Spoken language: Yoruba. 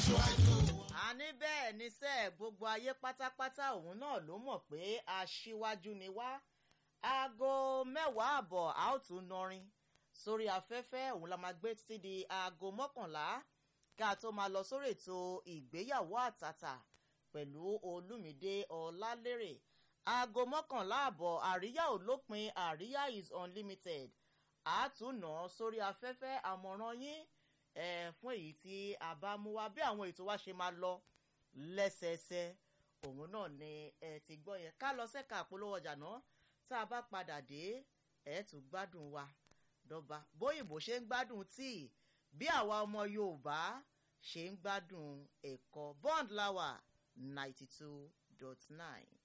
aṣíwájú wọn. a ní bẹ́ẹ̀ ní sẹ́ gbogbo ayé pátápátá òun náà ló mọ̀ pé aṣíwájú ni wá aago mẹ́wàá àbọ̀ a ó tún nọrin sórí afẹ́fẹ́ òun la máa gbé títí di aago mọ́kànlá ká tó máa lọ sórí ètò ìgbéyàwó àtàtà pẹ̀lú olúmídé ọlálérè aago mọ́kànlá àbọ̀ àríyá ò lópin àríyá is unlimited àátúnà sórí afẹ́fẹ́ àmọ̀ràn yín eh, fún èyí tí a bá mú wá bí àwọn ètò wa ṣe máa lọ lẹ́sẹẹsẹ òun náà ni ẹ ti gbọ́ yẹn ká lọ sẹ́ka àpolówó ọjà náà tá a bá padà dé ẹ̀ tún gbádùn wa dọ́ba bóyìnbó ṣe ń gbádùn tíì bí àwa ọmọ yorùbá ṣe ń gbádùn ẹ̀kọ́ bond lawa ninety two dot nine.